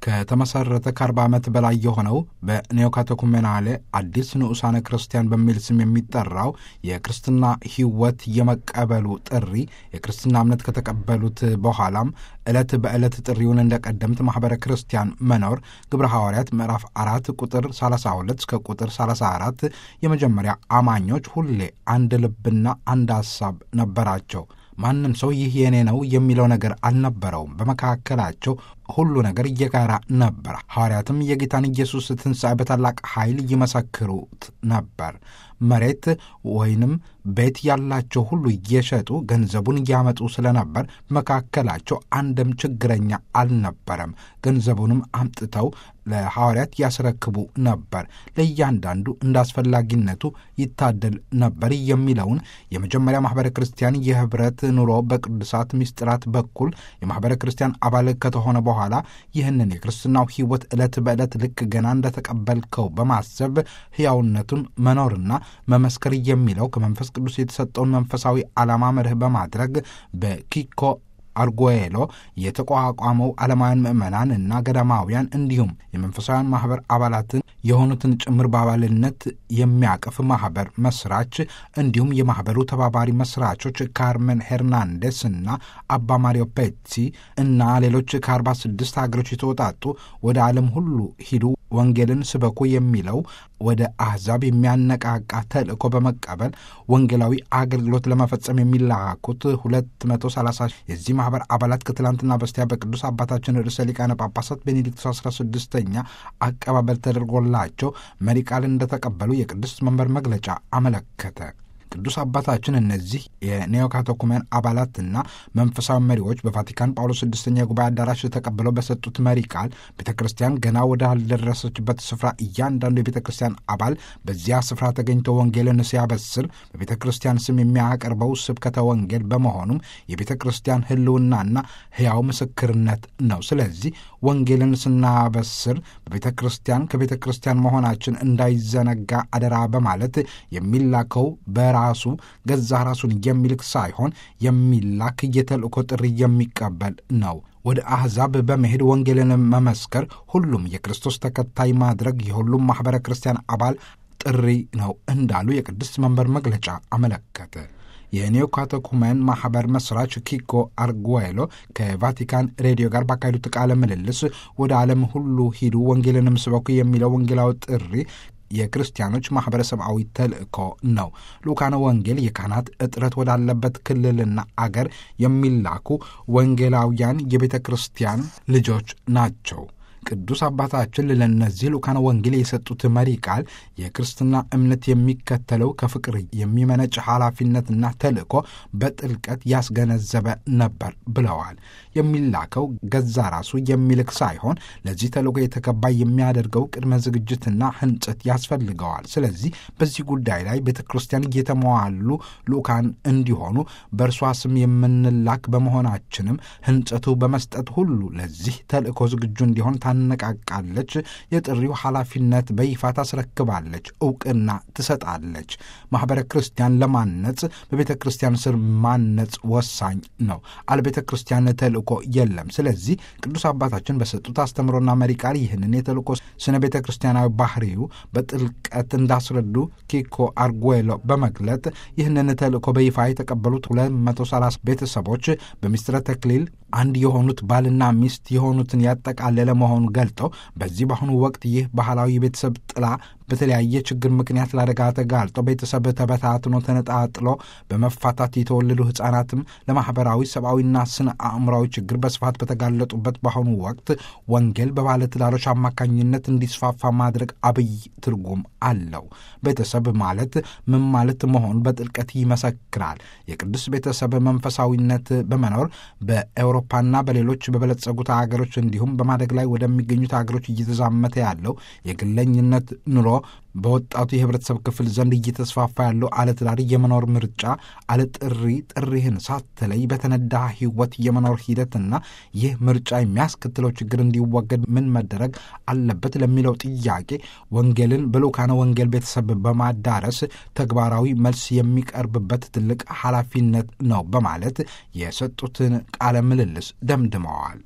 ከተመሰረተ ከ40 ዓመት በላይ የሆነው በኔኦካቴኩሜናሌ አዲስ ንዑሳነ ክርስቲያን በሚል ስም የሚጠራው የክርስትና ሕይወት የመቀበሉ ጥሪ የክርስትና እምነት ከተቀበሉት በኋላም ዕለት በዕለት ጥሪውን እንደ ቀደምት ማኅበረ ክርስቲያን መኖር ግብረ ሐዋርያት ምዕራፍ አራት ቁጥር 32 እስከ ቁጥር 34 የመጀመሪያ አማኞች ሁሌ አንድ ልብና አንድ ሐሳብ ነበራቸው። ማንም ሰው ይህ የኔ ነው የሚለው ነገር አልነበረውም። በመካከላቸው ሁሉ ነገር የጋራ ነበር። ሐዋርያትም የጌታን ኢየሱስ ትንሣኤ በታላቅ ኃይል ይመሰክሩት ነበር። መሬት ወይንም ቤት ያላቸው ሁሉ እየሸጡ ገንዘቡን እያመጡ ስለነበር በመካከላቸው አንድም ችግረኛ አልነበረም። ገንዘቡንም አምጥተው ለሐዋርያት ያስረክቡ ነበር። ለእያንዳንዱ እንደ አስፈላጊነቱ ይታደል ነበር የሚለውን የመጀመሪያ ማኅበረ ክርስቲያን የኅብረት ኑሮ በቅዱሳት ምስጢራት በኩል የማኅበረ ክርስቲያን አባል ከተሆነ በኋላ ይህንን የክርስትናው ሕይወት ዕለት በዕለት ልክ ገና እንደተቀበልከው በማሰብ ሕያውነቱን መኖርና መመስከር የሚለው ከመንፈስ ቅዱስ የተሰጠውን መንፈሳዊ ዓላማ መርህ በማድረግ በኪኮ አርጎዬሎ የተቋቋመው ዓለማውያን ምዕመናን እና ገዳማውያን እንዲሁም የመንፈሳውያን ማኅበር አባላትን የሆኑትን ጭምር በአባልነት የሚያቅፍ ማኅበር መስራች እንዲሁም የማኅበሩ ተባባሪ መስራቾች ካርመን ሄርናንዴስ እና አባ ማሪዮ ፔትሲ እና ሌሎች ከአርባ ስድስት ሀገሮች የተወጣጡ ወደ ዓለም ሁሉ ሂዱ ወንጌልን ስበኩ የሚለው ወደ አሕዛብ የሚያነቃቃ ተልእኮ በመቀበል ወንጌላዊ አገልግሎት ለመፈጸም የሚላኩት 230 የዚህ ማኅበር አባላት ከትላንትና በስቲያ በቅዱስ አባታችን ርዕሰ ሊቃነ ጳጳሳት ቤኔዲክቶስ 16ኛ አቀባበል ተደርጎላቸው መሪ ቃል እንደተቀበሉ የቅዱስ መንበር መግለጫ አመለከተ። ቅዱስ አባታችን እነዚህ የኔኦካቴኩሜን አባላትና መንፈሳዊ መሪዎች በቫቲካን ጳውሎስ ስድስተኛ የጉባኤ አዳራሽ ተቀብለው በሰጡት መሪ ቃል ቤተ ክርስቲያን ገና ወዳልደረሰችበት ስፍራ እያንዳንዱ የቤተ ክርስቲያን አባል በዚያ ስፍራ ተገኝቶ ወንጌልን ሲያበስር በቤተ ክርስቲያን ስም የሚያቀርበው ስብከተ ወንጌል በመሆኑም የቤተ ክርስቲያን ሕልውናና ሕያው ምስክርነት ነው። ስለዚህ ወንጌልን ስናበስር በቤተ ክርስቲያን ከቤተ ክርስቲያን መሆናችን እንዳይዘነጋ አደራ በማለት የሚላከው በራሱ ገዛ ራሱን የሚልክ ሳይሆን የሚላክ የተልእኮ ጥሪ የሚቀበል ነው። ወደ አሕዛብ በመሄድ ወንጌልን መመስከር፣ ሁሉም የክርስቶስ ተከታይ ማድረግ የሁሉም ማኅበረ ክርስቲያን አባል ጥሪ ነው እንዳሉ የቅድስት መንበር መግለጫ አመለከተ። የኔኦካቴኩሜን ማኅበር መስራች ኪኮ አርጉዌሎ ከቫቲካን ሬዲዮ ጋር ባካሄዱት ቃለ ምልልስ ወደ ዓለም ሁሉ ሂዱ ወንጌልንም ስበኩ የሚለው ወንጌላዊ ጥሪ የክርስቲያኖች ማኅበረሰባዊ ተልእኮ ነው። ልኡካነ ወንጌል የካህናት እጥረት ወዳለበት ክልልና አገር የሚላኩ ወንጌላውያን የቤተ ክርስቲያን ልጆች ናቸው። ቅዱስ አባታችን ለእነዚህ ልኡካነ ወንጌል የሰጡት መሪ ቃል የክርስትና እምነት የሚከተለው ከፍቅር የሚመነጭ ኃላፊነትና ተልእኮ በጥልቀት ያስገነዘበ ነበር ብለዋል። የሚላከው ገዛ ራሱ የሚልክ ሳይሆን ለዚህ ተልእኮ የተገባ የሚያደርገው ቅድመ ዝግጅትና ሕንጸት ያስፈልገዋል። ስለዚህ በዚህ ጉዳይ ላይ ቤተ ክርስቲያን እየተሟሉ ልኡካን እንዲሆኑ በእርሷ ስም የምንላክ በመሆናችንም ሕንጸቱ በመስጠት ሁሉ ለዚህ ተልእኮ ዝግጁ እንዲሆን ታነቃቃለች። የጥሪው ኃላፊነት በይፋ ታስረክባለች፣ እውቅና ትሰጣለች። ማኅበረ ክርስቲያን ለማነጽ በቤተ ክርስቲያን ስር ማነጽ ወሳኝ ነው። አለ ቤተ ክርስቲያን ተልእኮ የለም። ስለዚህ ቅዱስ አባታችን በሰጡት አስተምሮና መሪ ቃል ይህንን የተልእኮ ስነ ቤተ ክርስቲያናዊ ባህሪው በጥልቀት እንዳስረዱ ኪኮ አርጉዌሎ በመግለጥ ይህንን ተልእኮ በይፋ የተቀበሉት 230 ቤተሰቦች በሚስጥረ ተክሊል አንድ የሆኑት ባልና ሚስት የሆኑትን ያጠቃለለ መሆኑን ገልጠው በዚህ በአሁኑ ወቅት ይህ ባህላዊ የቤተሰብ ጥላ በተለያየ ችግር ምክንያት ለአደጋ ተጋልጦ ቤተሰብ ተበታትኖ ተነጣጥሎ በመፋታት የተወለዱ ሕፃናትም ለማኅበራዊ ሰብአዊና ስነ አእምራዊ ችግር በስፋት በተጋለጡበት በአሁኑ ወቅት ወንጌል በባለትዳሮች አማካኝነት እንዲስፋፋ ማድረግ አብይ ትርጉም አለው። ቤተሰብ ማለት ምን ማለት መሆኑ በጥልቀት ይመሰክራል። የቅዱስ ቤተሰብ መንፈሳዊነት በመኖር በአውሮፓና በሌሎች በበለጸጉት ሀገሮች እንዲሁም በማደግ ላይ ወደሚገኙት ሀገሮች እየተዛመተ ያለው የግለኝነት ኑሮ በወጣቱ የህብረተሰብ ክፍል ዘንድ እየተስፋፋ ያለው አለ ትዳር የመኖር ምርጫ፣ አለ ጥሪ ጥሪህን ሳትለይ በተነዳ ህይወት የመኖር ሂደትና ይህ ምርጫ የሚያስከትለው ችግር እንዲወገድ ምን መደረግ አለበት ለሚለው ጥያቄ ወንጌልን በልኡካነ ወንጌል ቤተሰብ በማዳረስ ተግባራዊ መልስ የሚቀርብበት ትልቅ ኃላፊነት ነው በማለት የሰጡትን ቃለ ምልልስ ደምድመዋል።